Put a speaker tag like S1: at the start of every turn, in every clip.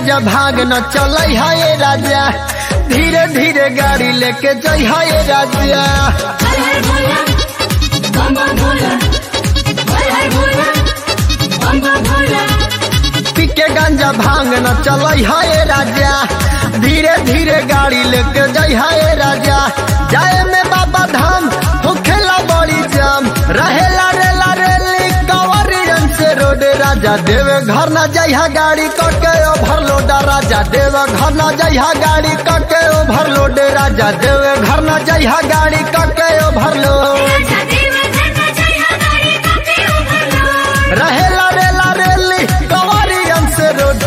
S1: गांजा भाग न चल है राजा धीरे धीरे गाड़ी लेके जई है राजा
S2: हर हर भोला बम बम भोला हर हर भोला बम बम भोला
S1: पी के गांजा भांग न चल है राजा धीरे धीरे गाड़ी लेके जई है राजा जाए में बाबा धाम होखेला बड़ी जाम रहेला रेला रेली कंवरियन से रोड राजा देवे घर न जइहा गाड़ी कके ओवरलोड राजा देवे घर न जइहा गाड़ी कके ओवरलोड राजा देवे घर न जइहा गाड़ी कके ओवरलोड
S2: राजा देव धरना जय हमारी काके उभरलो
S1: रहेला रेला रेली कंवरियन से रोड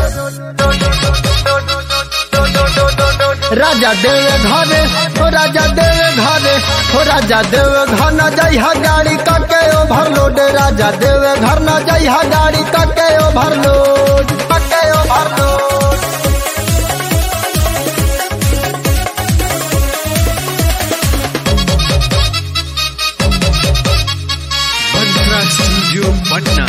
S1: राजा देवे घरे हो राजा देवे घरे हो राजा देवे घर न जइहा गाड़ी कके ओवरलोड राजा देवे घर न जइहा गाड़ी कके ओवरलोड कके ओवरलोड
S3: Mantra Studio Patna.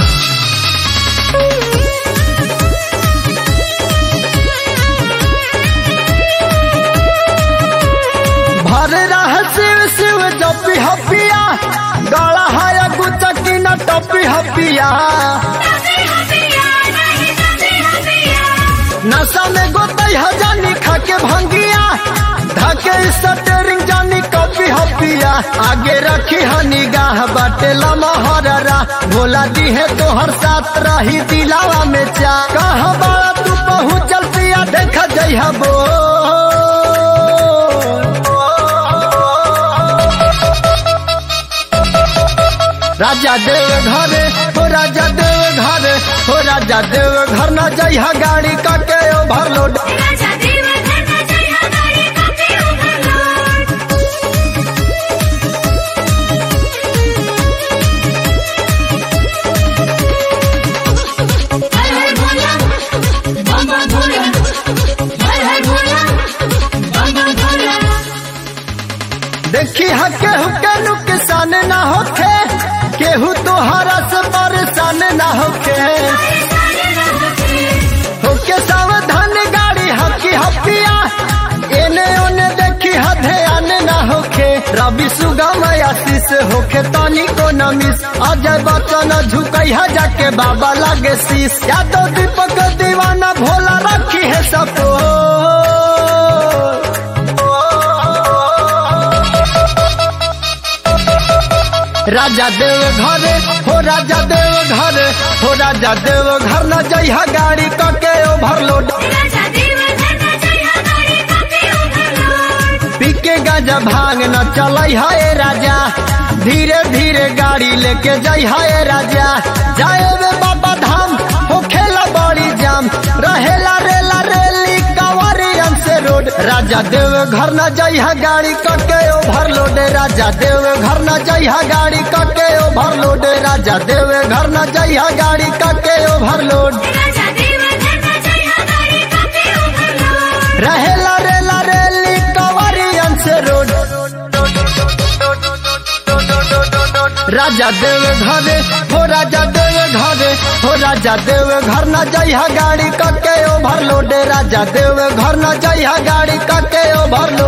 S1: भर रह शिव शिव जपी हपिया गला है गुचकी न टपी हपिया
S2: तासे हबिया नहीं तासे हबिया
S1: नशा में गोतई हजानी खा के भंगिया धके स्टरिंग जानी कॉपी हपिया आगे रखी है निगाह बाटे लमहररा भोला दी है तो हर साथ रही दिलावा में चा कहा बड़ा तू पहुँचल पिया देख जइहा बो राजा देव घरे हो राजा देव घरे हो राजा देव घर न जइहा गाड़ी कके ओवरलोड
S2: राजा देव धरना जय हमारी काके उभरलो हर हर भोला बम बम भोला हर हर भोला बम बम भोला
S1: देखी हके हुके नुकसान ना होखे केहू तोहरा से परेशान ना होखे होके सावधान गाड़ी हकी हपिया एने ओने देखी ध्यान ना होखे रवि सुगम आशीष होखे तनी को नमिस अजय बच्चन झुकई है जाके बाबा लागे शीश यादव दीपक दीवाना भोला रखी है सपो राजा देव घरे हो राजा देव घरे हो राजा देव घर न जइहा गाड़ी कके ओवरलोड
S2: राजा देव धरना जय हमारी काके उभरलो
S1: पी के गांजा भांग न चल है राजा धीरे धीरे गाड़ी लेके जई है राजा जाए वे बाबा धाम हो खेला बड़ी जाम रहेला रेला रेली कंवरियन से रोड राजा देव घर न जई है गाड़ी कके ओवरलोड राजा देव घर न जई है गाड़ी कके ओवरलोड राजा देव घर न जई है गाड़ी कके ओवरलोड
S2: राजा देव धरना जय हमारी काके उभरलो
S1: रहेला रेला रेली कंवरियन से रोड राजा देव घरे हो राजा देव घरे हो राजा देव घर न जइहा गाड़ी कके ओवरलोड राजा देव घर न जइहा गाड़ी कके ओवरलोड